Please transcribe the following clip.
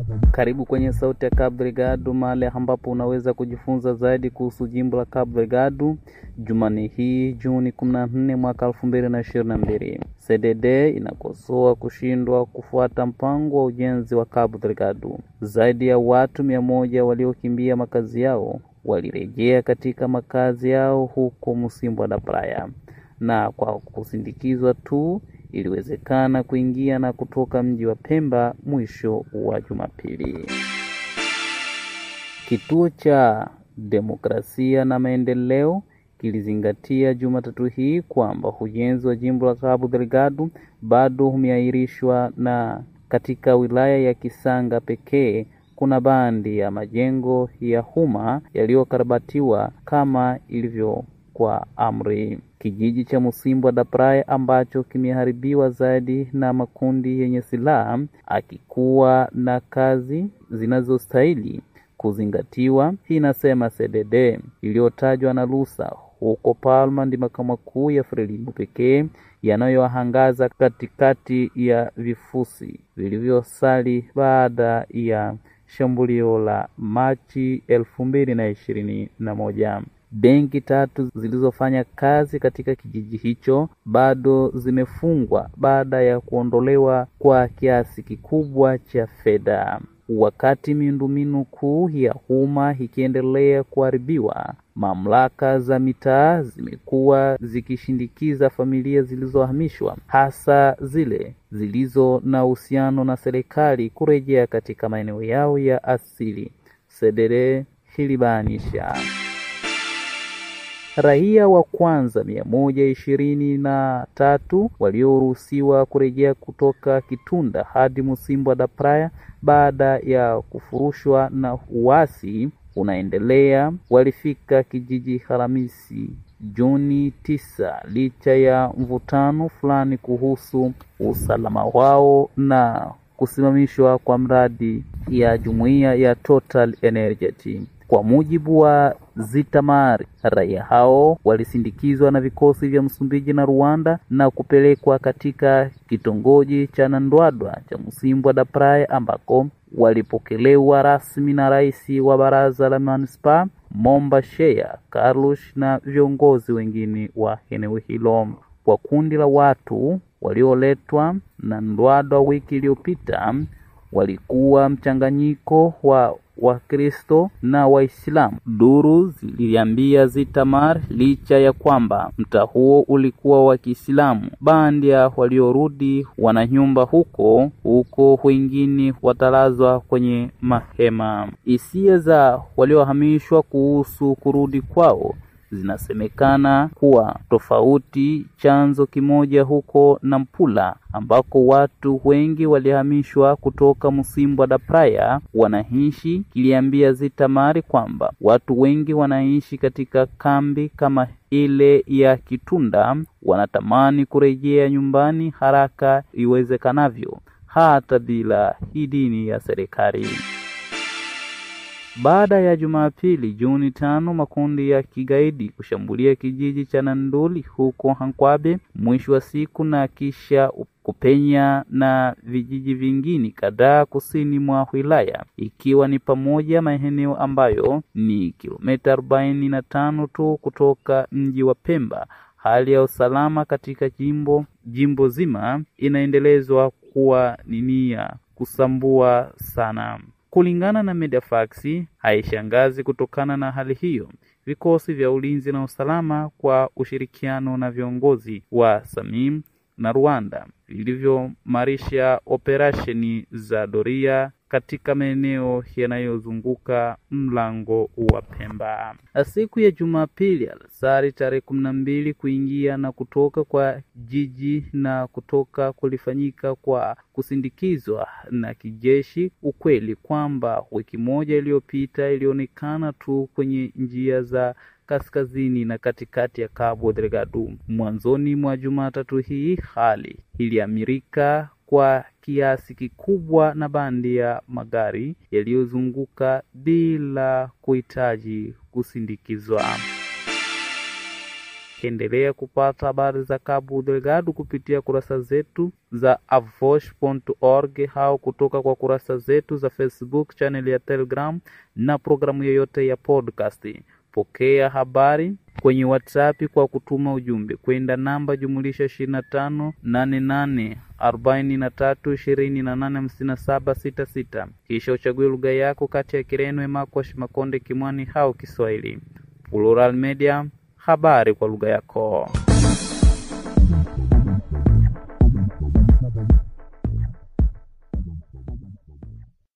Karibu kwenye Sauti ya Cabo Delgado, mahali ambapo unaweza kujifunza zaidi kuhusu jimbo la Cabo Delgado. Jumanne hii Juni 14 mwaka 2022, CDD inakosoa kushindwa kufuata mpango wa ujenzi wa Cabo Delgado. Zaidi ya watu mia moja waliokimbia makazi yao walirejea katika makazi yao huko Msimbo da Praia, na kwa kusindikizwa tu iliwezekana kuingia na kutoka mji wa Pemba mwisho wa Jumapili. Kituo cha Demokrasia na Maendeleo kilizingatia Jumatatu hii kwamba ujenzi wa jimbo la Cabo Delgado bado umeahirishwa na katika wilaya ya Kisanga pekee kuna bandi ya majengo ya umma yaliyokarabatiwa kama ilivyo kwa amri. Kijiji cha Msimbo da Praia ambacho kimeharibiwa zaidi na makundi yenye silaha akikuwa na kazi zinazostahili kuzingatiwa, inasema CDD iliyotajwa na Lusa huko Palma ndi makao makuu ya Frelimo pekee yanayoangaza katikati ya vifusi vilivyosali baada ya shambulio la Machi elfu mbili na ishirini na moja. Benki tatu zilizofanya kazi katika kijiji hicho bado zimefungwa baada ya kuondolewa kwa kiasi kikubwa cha fedha. Wakati miundombinu kuu ya umma ikiendelea kuharibiwa, mamlaka za mitaa zimekuwa zikishindikiza familia zilizohamishwa, hasa zile zilizo na uhusiano na serikali kurejea katika maeneo yao ya asili. Sedere hilibainisha Raia wa kwanza mia moja ishirini na tatu walioruhusiwa kurejea kutoka Kitunda hadi Msimbo da Praia baada ya kufurushwa na uasi unaendelea walifika kijiji Alhamisi Juni tisa, licha ya mvutano fulani kuhusu usalama wao na kusimamishwa kwa mradi ya jumuiya ya Total Energy. Kwa mujibu wa Zitamari, raia hao walisindikizwa na vikosi vya Msumbiji na Rwanda na kupelekwa katika kitongoji cha Nandwadwa cha Msimbo da Praia ambako walipokelewa rasmi na rais wa baraza la manispaa Momba Shea Carlos na viongozi wengine wa eneo hilo. Kwa kundi la watu walioletwa na Ndwadwa wiki iliyopita walikuwa mchanganyiko wa Wakristo na Waislamu. Duru ziliambia Zitamar, licha ya kwamba mtaa huo ulikuwa wa Kiislamu, bandia waliorudi wana nyumba huko huko, wengine watalazwa kwenye mahema. Hisia za waliohamishwa kuhusu kurudi kwao zinasemekana kuwa tofauti. Chanzo kimoja huko Nampula ambako watu wengi walihamishwa kutoka Msimbo da Praia wanaishi kiliambia Zitamari kwamba watu wengi wanaishi katika kambi kama ile ya Kitunda wanatamani kurejea nyumbani haraka iwezekanavyo, hata bila idhini ya serikali. Baada ya Jumapili Juni tano makundi ya kigaidi kushambulia kijiji cha Nanduli huko Hankwabe mwisho wa siku na kisha kupenya na vijiji vingine kadhaa kusini mwa wilaya ikiwa ni pamoja maeneo ambayo ni kilomita arobaini na tano tu kutoka mji wa Pemba. Hali ya usalama katika jimbo jimbo zima inaendelezwa kuwa ni nia kusambua sana. Kulingana na Mediafax, haishangazi kutokana na hali hiyo, vikosi vya ulinzi na usalama kwa ushirikiano na viongozi wa Samim na Rwanda vilivyomarisha operesheni za doria katika maeneo yanayozunguka mlango wa Pemba. Siku ya Jumapili alasari tarehe kumi na mbili, kuingia na kutoka kwa jiji na kutoka kulifanyika kwa kusindikizwa na kijeshi. Ukweli kwamba wiki moja iliyopita ilionekana tu kwenye njia za kaskazini na katikati ya Cabo Delgado. Mwanzoni mwa Jumatatu hii hali iliamirika kwa kiasi kikubwa na bandi ya magari yaliyozunguka bila kuhitaji kusindikizwa. Endelea kupata habari za Cabo Delgado kupitia kurasa zetu za avosh.org au kutoka kwa kurasa zetu za Facebook, channel ya Telegram na programu yoyote ya podcast. Pokea habari kwenye WhatsApp kwa kutuma ujumbe kwenda namba jumulisha 25 88 43 28 57 66, kisha uchague lugha yako kati ya Kireno, Emakwash, Makonde, Kimwani au Kiswahili. Plural Media, habari kwa lugha yako.